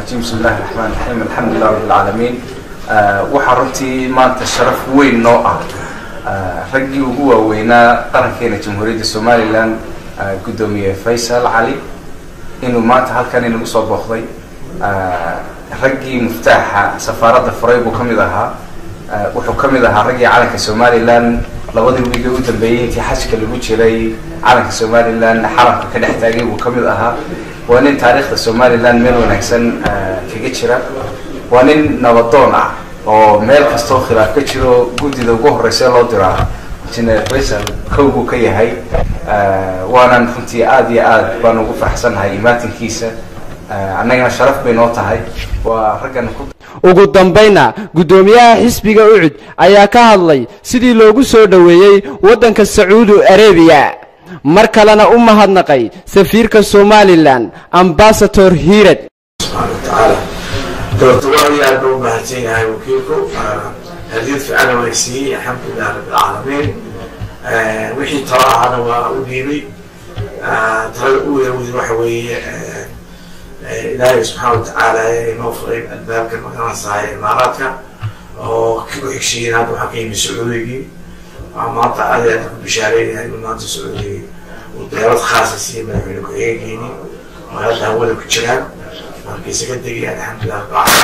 الرجيم بسم الله الرحمن الرحيم الحمد لله رب العالمين waxaa runtii maanta sharaf weyn noo ah raggii ugu waaweynaa qarankeena jamhuuriyadda somalilan guddoomiye faysal cali inuu maanta halkan inagu soo booqday raggii muftaaxa safaaradda furay buu ka mid ahaa wuxuu ka mid ahaa raggii calanka somalilan labadii wiige u dambeeyey intii xajka lagu jiray calanka somalilan xaramka ka dhex taagay buu ka mid ahaa waa nin taariikhda somalilan meel wanaagsan kaga jira waa nin nabadoon ah oo meel kastoo khilaaf ka jiro guddida ugu horeysa loo diraa engineer faysal kow buu ka yahay waanan runtii aada iyo aad baan ugu faraxsannahay imaatinkiisa annagana sharaf bay noo tahay waa raggan ku ugu dambayna guddoomiyaha xisbiga ucud ayaa ka hadlay sidii loogu soo dhoweeyey waddanka sacuudi arabiya mar kalena u mahadnaqay safiirka somalilan ambasador hiirad subxaana watacaala doorta waa iyo aad ba u mahadsan yahay wakiilku hadiyad fiicana way siiyey alxamdulilah rabbilcaalamiin wixii talo ahana waa u dhiibay talada u weewdi waxa weeye ilaahay subxaana watacaala inoo furay albaabka magaranaysahay imaaraadka oo ku xigsiiyeen hadda waxaa ka yimid sacuudigii waxaa maanta aad iyo aad ku bishaareynaya inuu maanta sacuudigii uu diyaarad khaasa siiyey madaxweyne ku-xigeenkeeni oo hadda hawada ku jiraan markiisa ka degaya alxamdulilah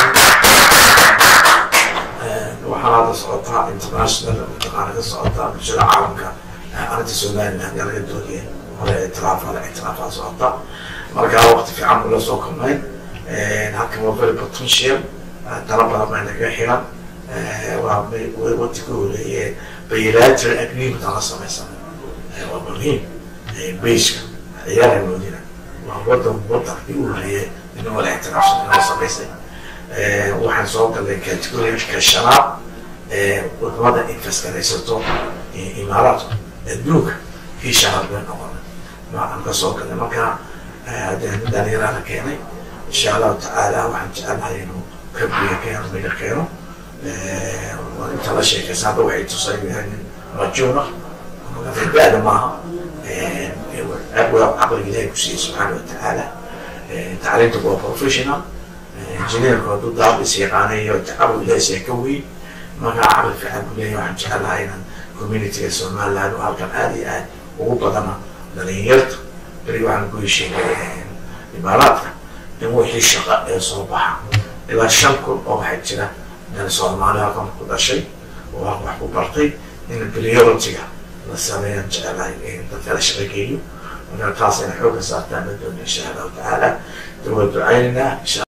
rabbilcaalamiin waxaa hadda socotaa international mataqaana ka socotaa bulshada caalamka arrinta somaliland ayaa laga doonaya hore ictiraaf hore ictiraafaa socota marka waqti fiican buu la soo kulmay halkan waa very potential dana badan baa naga xiran waa waqti ka horeeye bilateral agreement aan la samaysanay waa muhiim bayska ciyaara moodina waa wadan wadankii u horeeye in wala ictiraafsan inoo samaysay waxaan soo galnay categorika shanaad wadamada infaskaraysato imaaraadku adduunka kii shanaad bay noqonay aan ka soo galnay marka dhalinyara la keenay insha allahu tacaala waxaan jecelnahay inuu kabriga keeno midha keeno inta la sheekaysa hadda waxay tusay nin majuuna da-da maaha caqliga ilahay ku siiyey subxaana watacaala tacliinta waa professional injineerku hadduu daabis yaqaanay iyo caqli ilahay siya ka weyn marka caqli fiican ku leeyahay waxaan jecelnahay inaan communityga somaliland oo halkan aada iyo aad ugu badana dhalinyarta beri waxaan ku heshiinay imaaraadka in wixii shaqa ee soo baxa ilaa shan kun oo waxaa jira dan soomaali halkan ku dhashay oo halkan wax ku bartay in priority-ga la sameeyaan jecelahay in dadka la shaqageeyo marka taas ina xooga saartaan la doonay insha allahu tacaala dawaa ducaynaynaa